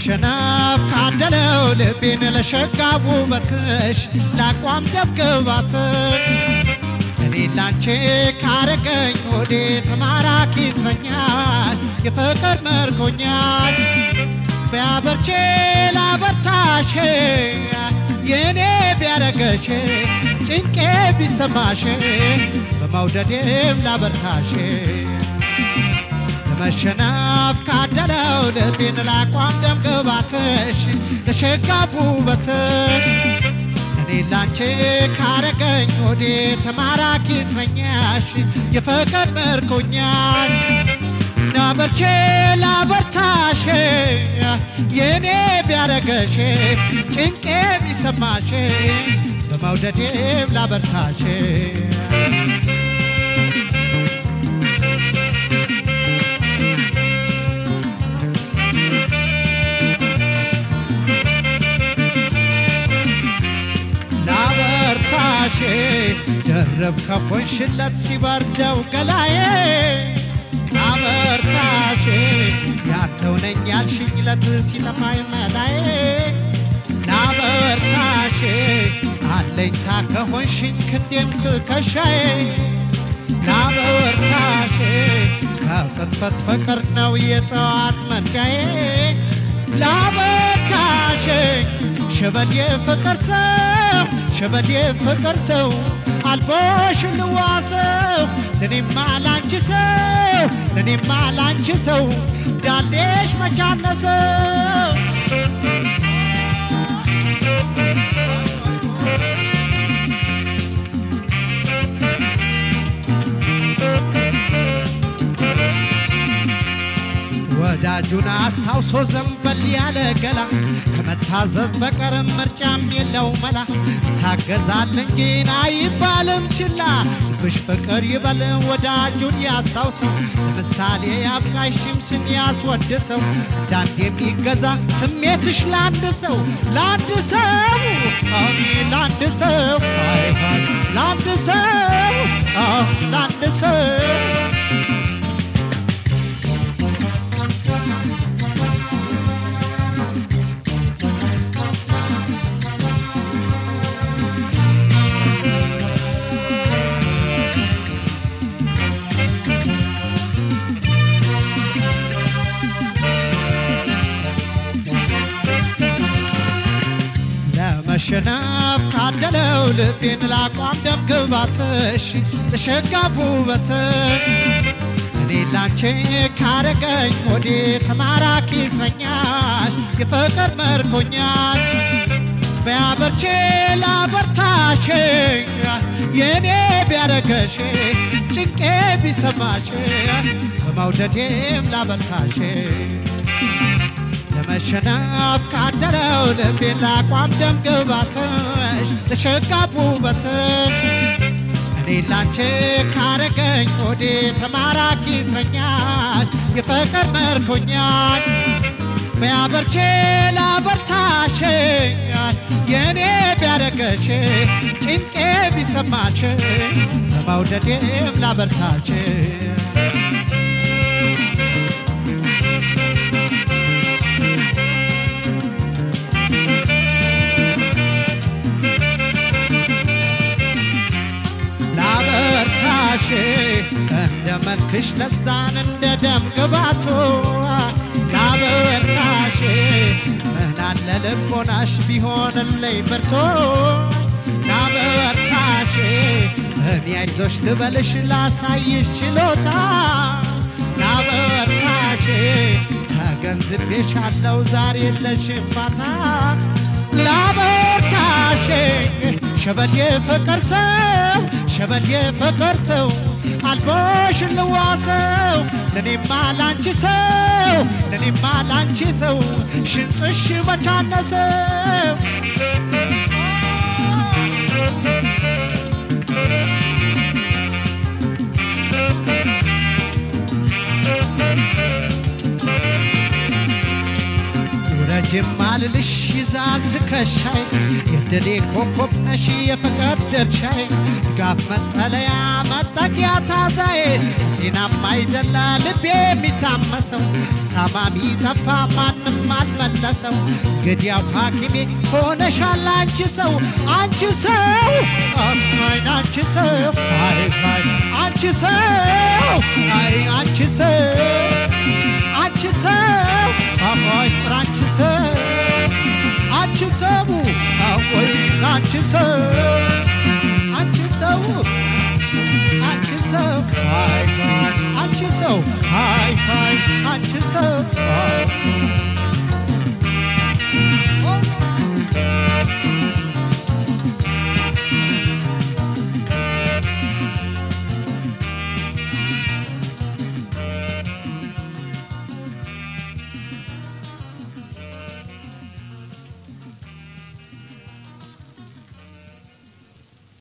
ለመሸነፍ ካደለው ልቤን ለሸጋ ውበትሽ ለአቋም ደብግባትሽ እኔ ላንቺ ካረገኝ ወዴ ተማራኪ እስረኛል የፍቅር መርኮኛል ቢያበርቼ ላበርታሽ የእኔ ቢያረገሽ ጭንቄ ቢሰማሽ በመውደዴም ላበርታሽ ለመሸነፍ ካደለው ልቤን ላቋም ደም ግባትሽ ለሸጋቡ ውበትሽ እኔ ላንቺ ካረገኝ ወዴ ተማራኪ እስረኛሽ የፍቅር ምርኮኛል ናበርቼ ላበርታሽ የእኔ ቢያረገሽ ጭንቄ ቢሰማሽ በመውደዴም ላበርታሽ ላበርታሽ ደረብ ከፎንሽለት ሲበርደው ገላዬ ላበርታሽ ያንተው ነኝ ያልሽኝለት ሲጠፋኝ መላዬ ላበርታሽ አለኝታ ከሆንሽኝ ክንዴም ትከሻዬ ላበርታሽ ከቅጥፈት ፍቅር ነው የጠዋት መንጃዬ ላበርታሽ ሸበዴ ፍቅር ሰው ሸበዴ ፍቅር ሰው አልቦሽ ልዋሰው ለኔማ ላንቺ ሰው ለኔማ ላንቺ ሰው ዳሌሽ መቻነሰው ወዳጁን አስታውሶ ዘንበል ያለ ገላ ከመታዘዝ በቀር ምርጫም የለው መላ ይታገዛል እንጂ አይባልም ችላ ልብሽ ፍቅር ይበል ወዳጁን ያስታውሰው ለምሳሌ አብቃሽ ሽምሽን ያስወድሰው እንዳንድ የሚገዛ ስሜትሽ ለአንድ ሰው ለአንድ ሰው አሚ ለአንድ ሰው አይ አይ ለአንድ ሰው አዎ ለአንድ ሰው ለመሸነፍ ካደለው ልቤን ላቋም ደም ግባትሽ ለሸጋቡ ውበትሽ እኔ ላንቺ ካረገኝ ወዴ ተማራኪ እስረኛሽ የፍቅር መርኮኛል ቢያበርቼ ላበርታሽ የእኔ ቢያረገሽ ጭንቄ ቢሰማሽ በመውደዴም ላበርታሽ ለመሸነፍ ካደለው ልቤን ላቋም ደም ግባትሽ ለሸጋቡ ውበትሽ እኔ ላንቺ ካረገኝ ወዴ ተማራኪ እስረኛሽ የፍቅር መርኮኛል ቢያበርቼ ላበርታሽ የእኔ ቢያረገሽ ጭንቄ ቢሰማሽ በመውደዴም ላበርታሽ ላበርታሽ እንደ መልክሽ ለዛን እንደ ደም ግባቶ ላበርታሽ ምናለ ልቦናሽ ቢሆንልኝ ብርቶ ላበርታሽ እኔ አይዞሽ ልበልሽ ላሳይሽ ችሎታ ላበርታሽ ተገንዝቤሻለሁ ዛሬ የለሽም ፋታ ላበርታሽ ሸበዴ ፍቅር ሰው ሸበዴ ፍቅር ሰው አልቦሽ ልዋሰው ለኔማ ላንቺ ሰው ለኔማ ላንቺ ሰው ሽንጥሽ መቻነሰው ውረጄ ማልልሽ ይዛል ትከሻይ የድሌ ኮከብ ነሽ የፍቅር ድርሻይ ድጋፍ መጠለያ መጠጊያ ታዛዬ ጤናማ አይደላ ልቤ የሚታመሰው ሳማሚ ጠፋ ማንም አልመለሰው ገዲያው ሐኪሜ ሆነሻል አንቺ ሰው አንቺ ሰው አይ አንቺ ሰው አይ አይ አንቺ ሰው አይ አንቺ ሰው አንቺ ሰው አሞይ አንቺ ሰው አንቺ ሰው አሞይ አንቺ ሰው አንቺ ሰው አንቺ ሰው አይ አይ አንቺ ሰው አይ አይ አንቺ ሰው አይ